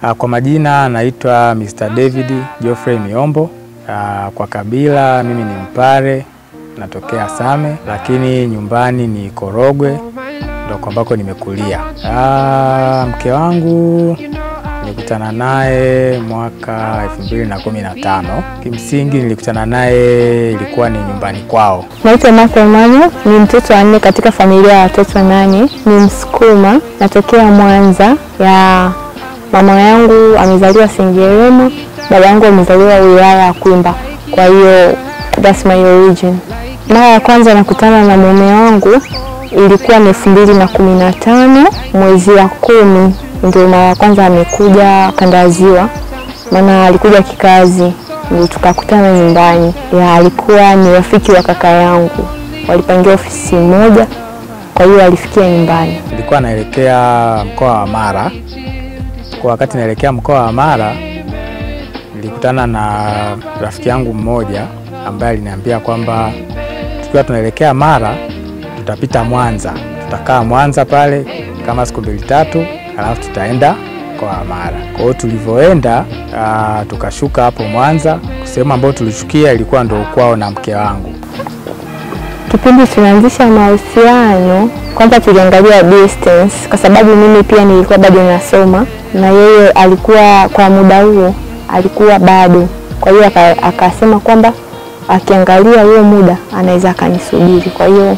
Ah, Kwa majina naitwa Mr. David Geoffrey Miombo. Ah, Kwa kabila mimi ni Mpare, natokea Same, lakini nyumbani ni Korogwe, ndo ambako nimekulia. Ah, Mke wangu nilikutana naye mwaka 2015. Kimsingi nilikutana naye ilikuwa ni nyumbani kwao. Naitwa Martha Emmanuel, ni mtoto wa nne katika familia ya watoto nane. Ni Msukuma, natokea Mwanza. Ya mama yangu amezaliwa Sengerema, baba yangu amezaliwa wilaya ya Kwimba. Kwa hiyo that's my origin. Mara ya kwanza nakutana na mume wangu ilikuwa ni elfu mbili na kumi na tano mwezi wa kumi, ndio mara ya kwanza amekuja kanda ya Ziwa, maana alikuja kikazi, ndio tukakutana nyumbani. Ya alikuwa ni rafiki wa kaka yangu, walipangia ofisi moja, kwa hiyo alifikia nyumbani. Nilikuwa naelekea mkoa wa Mara. Kwa wakati naelekea mkoa wa Mara, nilikutana na rafiki yangu mmoja ambaye aliniambia kwamba tukiwa tunaelekea Mara tutapita Mwanza, tutakaa Mwanza pale kama siku mbili tatu, alafu tutaenda mkoa wa Mara. Kwa hiyo tulivyoenda, ah, tukashuka hapo Mwanza. Sehemu ambayo tulishukia ilikuwa ndo kwao na mke wangu. Kipindi tunaanzisha mahusiano, kwanza tuliangalia distance, kwa sababu mimi pia nilikuwa bado nasoma na yeye alikuwa kwa muda huo alikuwa bado. Kwa hiyo aka- akasema kwamba akiangalia huo muda anaweza akanisubiri. Kwa hiyo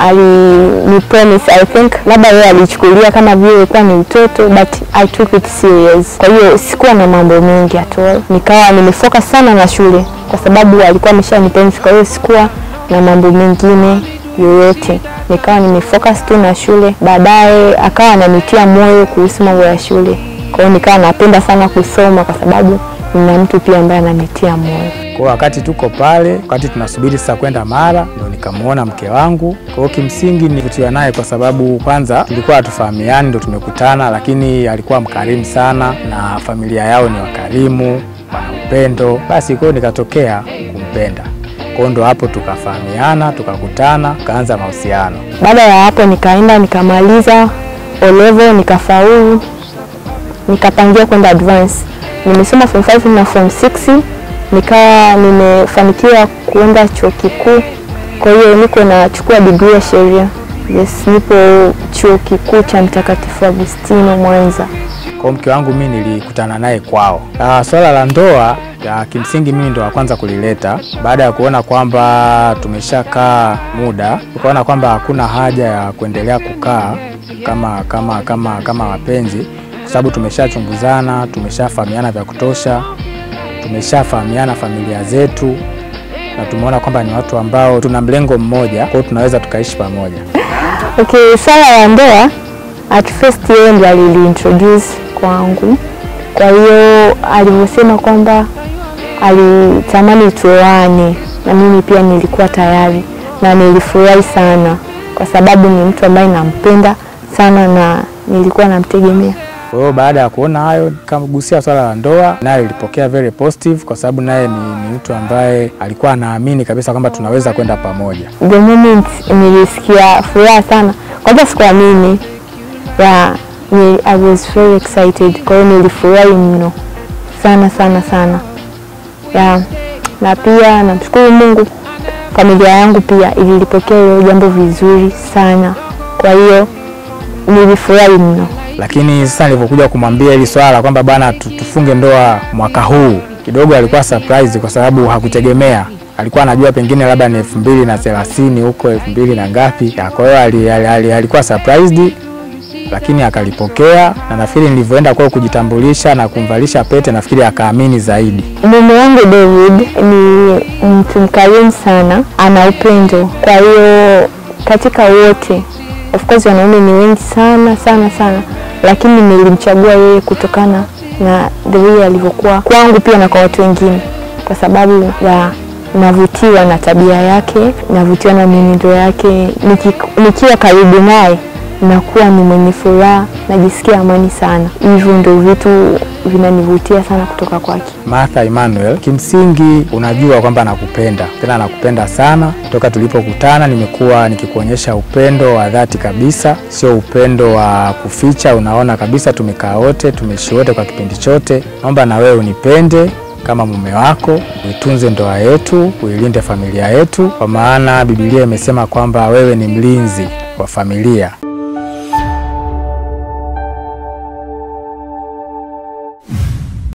alini promise, I think labda yeye alichukulia kama vile ilikuwa ni utoto, but I took it serious. Kwa hiyo sikuwa na mambo mengi at all, nikawa nimefocus sana na shule kwa sababu alikuwa ameshanipenda. Kwa hiyo sikuwa na mambo mengine yoyote, nikawa nimefocus tu na shule. Baadaye akawa ananitia moyo kuhusu mambo ya shule, kwa hiyo nikawa napenda sana kusoma kwa sababu nina mtu pia ambaye ananitia moyo. Kwa hiyo wakati tuko pale, wakati tunasubiri sasa kwenda Mara, ndio nikamwona mke wangu. Kwa hiyo kimsingi nilivutiwa naye kwa sababu kwanza tulikuwa hatufahamiani, ndio tumekutana, lakini alikuwa mkarimu sana na familia yao ni wakarimu, wana upendo. Basi kwa hiyo nikatokea kumpenda. Kwa hiyo ndo hapo tukafahamiana, tukakutana, tukaanza mahusiano. Baada ya hapo nikaenda nikamaliza O level nikafaulu, nikapangia kwenda advance. Nimesoma form 5 na form 6 nikawa nimefanikiwa kuenda chuo kikuu. Kwa hiyo niko nachukua degree ya sheria. Yes, nipo chuo kikuu cha Mtakatifu Agustino Mwanza. Kwa hiyo mke wangu mimi nilikutana naye kwao. Ah, swala la ndoa ya kimsingi mimi ndo wa kwanza kulileta baada ya kuona kwamba tumeshakaa muda, tukaona kwamba hakuna haja ya kuendelea kukaa kama kama kama kama wapenzi, kwa sababu tumeshachunguzana, tumeshafahamiana vya kutosha, tumeshafahamiana familia zetu na tumeona kwamba ni watu ambao tuna mlengo mmoja, kwa hiyo tunaweza tukaishi pamoja. Okay, swala la ndoa at first yeye ndo aliliintroduce kwangu. Kwa hiyo alivyosema kwamba alitamani tuoane, na mimi pia nilikuwa tayari na nilifurahi sana, kwa sababu ni mtu ambaye nampenda sana na nilikuwa namtegemea. Kwa hiyo baada ya kuona hayo, nikamgusia swala la ndoa, naye ilipokea very positive, kwa sababu naye ni, ni mtu ambaye alikuwa anaamini kabisa kwamba tunaweza kwenda pamoja. The moment nilisikia furaha sana, kwanza sikuamini ya ni, I was very excited. Kwa hiyo nilifurahi mno sana sana sana ya, na pia namshukuru Mungu, familia yangu pia ililipokea hilo jambo vizuri sana. Kwa hiyo nilifurahi mno. Lakini sasa nilivyokuja kumwambia hili swala kwamba bwana, tu- tufunge ndoa mwaka huu, kidogo alikuwa surprise, kwa sababu hakutegemea. Alikuwa anajua pengine labda ni elfu mbili na thelathini huko elfu mbili na ngapi. Ya, Kwa hiyo ali, ali, ali, alikuwa surprised lakini akalipokea, na nafikiri nilivyoenda kwao kujitambulisha na kumvalisha pete, nafikiri akaamini zaidi. Mume wangu David ni mtu mkarimu sana, ana upendo. Kwa hiyo katika wote, of course wanaume ni wengi sana sana sana, lakini nilimchagua yeye kutokana na the way alivyokuwa kwangu pia na kwa watu wengine, kwa sababu ya navutiwa na tabia yake, navutiwa na mienendo yake. Niki- Nikiwa karibu naye nakuwa ni mwenye furaha, najisikia amani sana. Hivyo ndio vitu vinanivutia sana kutoka kwake. Martha Emmanuel, kimsingi unajua kwamba nakupenda, tena nakupenda sana. Toka tulipokutana nimekuwa nikikuonyesha upendo wa dhati kabisa, sio upendo wa kuficha. Unaona kabisa tumekaa wote, tumeishi wote kwa kipindi chote. Naomba na wewe unipende kama mume wako, uitunze ndoa yetu, uilinde familia yetu, kwa maana Biblia imesema kwamba wewe ni mlinzi wa familia.